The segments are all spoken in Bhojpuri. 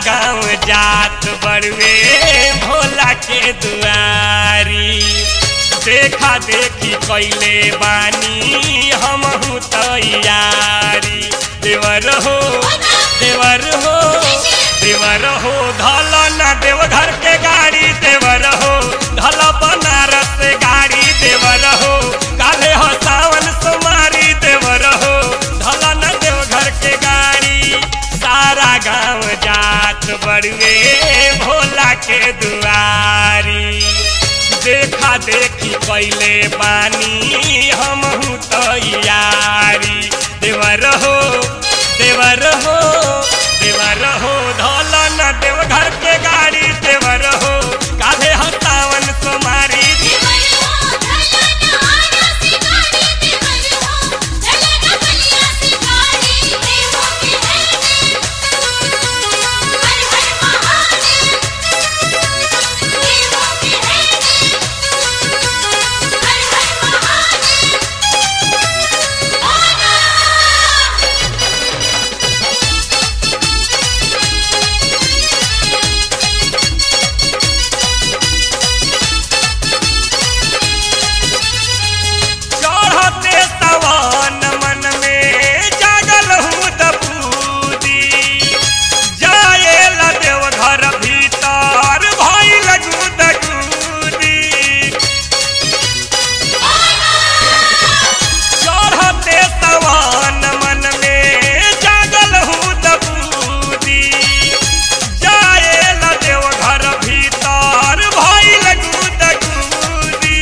गांव जात बड़वे भोला के दुआरी देखा देखी कैले बानी हमहू तैयारी देवर हो देवर हो देवर हो धल न देवघर के गाड़ी देवर हो धल बनारस से गाड़ी देवर हो काले हो सावन सुमारी देवर हो धल न देवघर के गाड़ी सारा गांव जात बड़ुए भोला के दुआरी देखा देखी कैले बानी हमहू तैयारी देवर हो देवर हो देवर हो धल न देवघर के गाड़ी देवर हो काले हो सावन सुमारी चढ़ते सवन मन में जागल हूँ दबूदी जाए ला देवघर भीतर भइल गुदगुदी चढ़ते सवन मन में जागल हूँ दबूदी जाए ला देवघर भीतर भइल गुदगुदी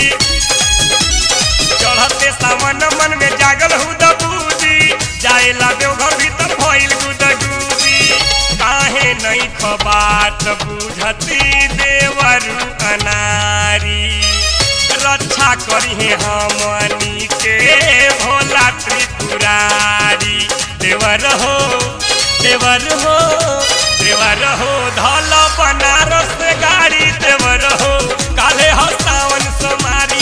चढ़ते सावन मन में जागल हूँ दबूदी जाए ला देवघर भीतर भइल गुदगुदी काहे नहीं खबात बुझती देवरु अनारी रक्षा करिहे हमनी के भोला त्रिपुरारी देवर हो देवर हो देवर हो धल बनारस गाड़ी देवर हो काले हो सावन सोमारी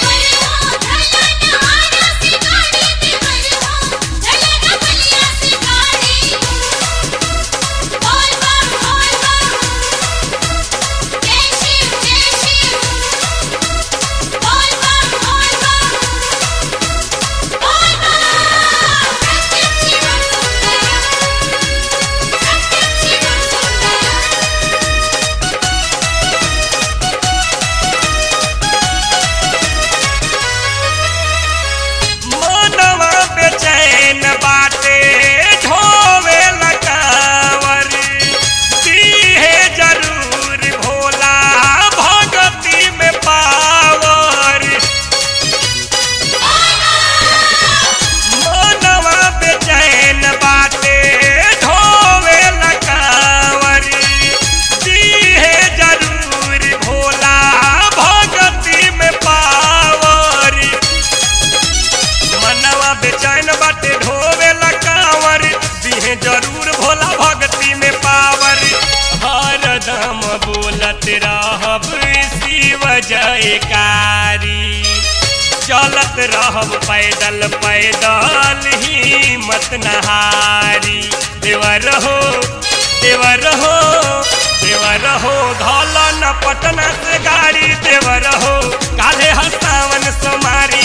मनवा बेचैन बाटे ढोवे लगावर दीहे जरूर भोला भगती में पावर मनवा बेचैन बाटे ढोवे लगावर दीहे जरूर भोला भगती में पावर मनवा बेचैन बाटे ढोवे लकावर दिहे जरूर भोला भक्ति में पावर हरदम बोलत रहब शिव जयकारी चलत रहब पैदल पैदल ही मत नहारी देवर हो देवर हो देवर हो धल न पटना से गाड़ी देवर हो काले हसावन सोमारी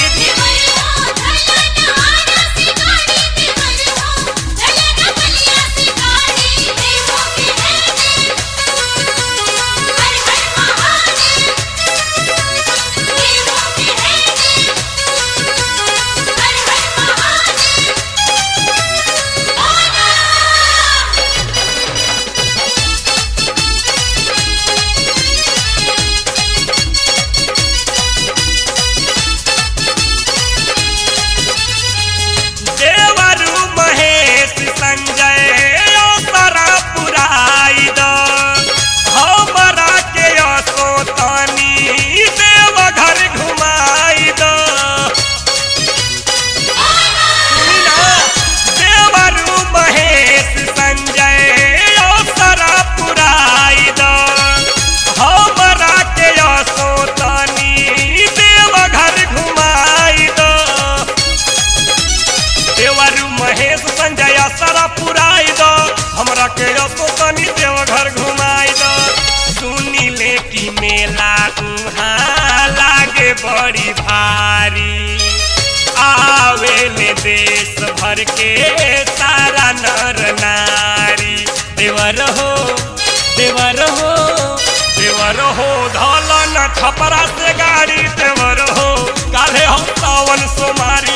बड़ी भारी आवेले देश भर के सारा नर नारी देवर हो देवर हो देवर हो धलन छपरा से गाड़ी देवर हो काले हम सावन सोमारी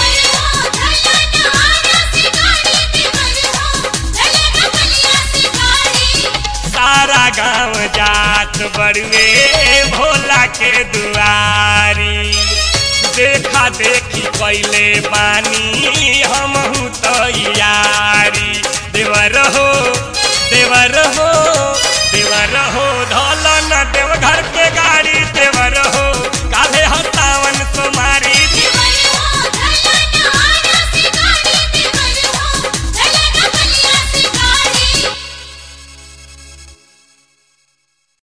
सारा गांव जात बड़ुए भोला के दुआरी देखा देखी कैले बानी हमहू तैयारी देवर हो देवर हो